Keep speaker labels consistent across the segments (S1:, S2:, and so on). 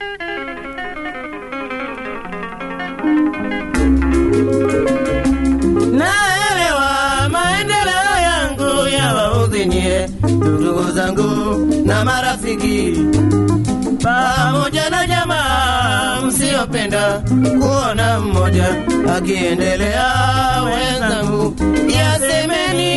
S1: naelewa maendeleo yangu yawaudhi nyie ndugu zangu na marafiki pamoja na jamaa msiopenda kuona mmoja akiendelea wenzangu yasemeni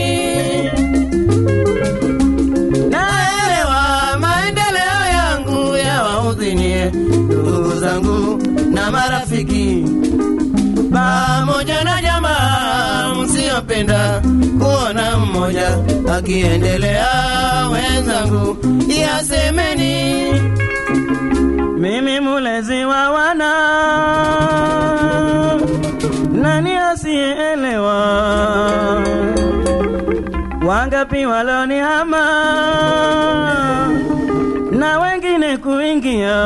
S1: naelewa maendeleo yangu yawaudhi nyie ndugu zangu na marafiki pamoja na jamaa msiopenda kuona mmoja akiendelea wenzangu yasemeni
S2: mimi mulezi wa wana nani asiyeelewa wangapi walonihama na wengine kuingia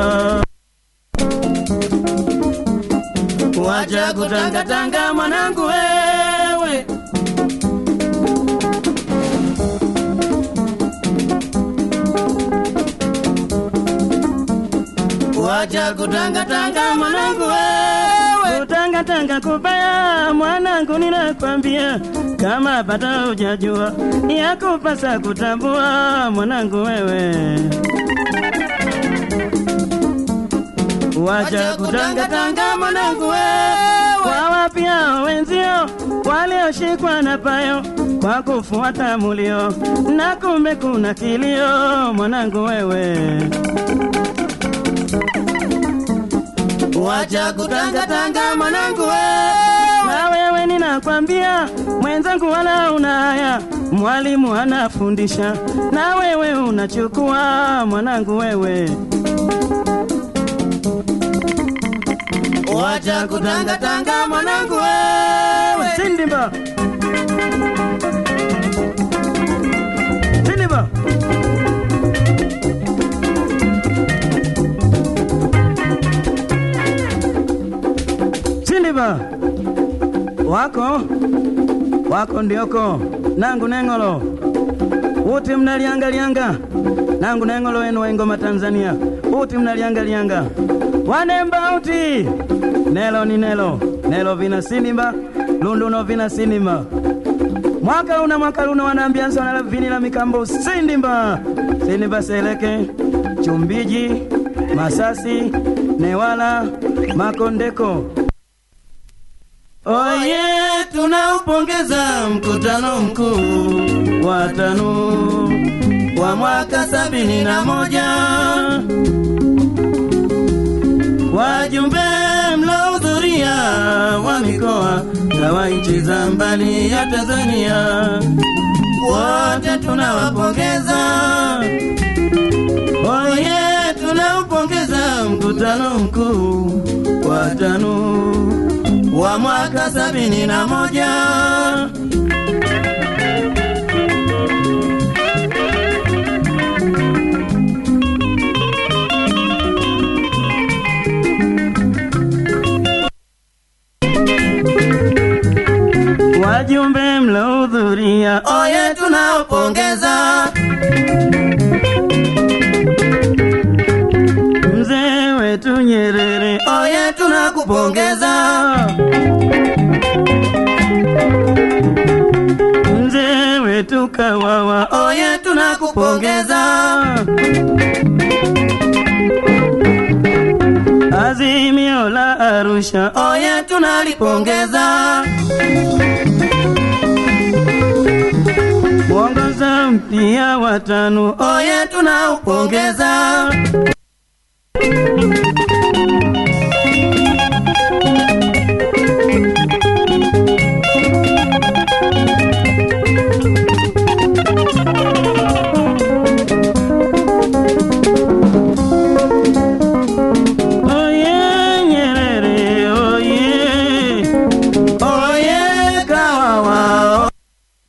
S1: wacha kutangatanga mwanangu wewe wacha kutangatanga mwanangu wewe
S2: kutangatanga kubaya mwanangu ninakwambia kama bata hujajua yakupasa kutambua mwanangu wewe wacha kutangatanga mwanangu wewe kwa wapya wenzio walioshikwa na payo kwa kufuata mulio na kumbe kuna kilio mwanangu wewe
S1: wacha kutangatanga mwanangu wewe
S2: na wewe ninakwambia mwenzangu wala una haya mwalimu anafundisha na wewe unachukua mwanangu wewe
S1: wacha kutangatanga mwanangu wewe
S2: sindimba sindimba sindimba wako wako ndioko nangu neng'olo uti mnaliangalianga nangu neng'olo wenu wa ingoma tanzania uti mnaliangalianga wanemba uti nelo ni nelo nelo vina sinimba lunduno vina sinimba mwaka una mwaka luna wanaambiansa wanala vini la mikambo sindimba sindimba seleke chumbiji masasi newala makondeko
S1: oye tunaupongeza mkutano mkuu wa tano wa mwaka sabini na moja wajumbe mlohudhuria wa mikoa na wa nchi za mbali ya Tanzania wote tunawapongeza. Oye, tunaupongeza mkutano mkuu wa tano wa mwaka sabini na moja
S2: wajumbe mlohudhuria
S1: oye tunaopongeza
S2: mzee wetu Nyerere
S1: oye tunakupongeza
S2: mzee wetu Kawawa
S1: oye tunakupongeza
S2: Azimio la Arusha
S1: oye tunalipongeza
S2: mwongozo mpya wa tano
S1: oye tunaupongeza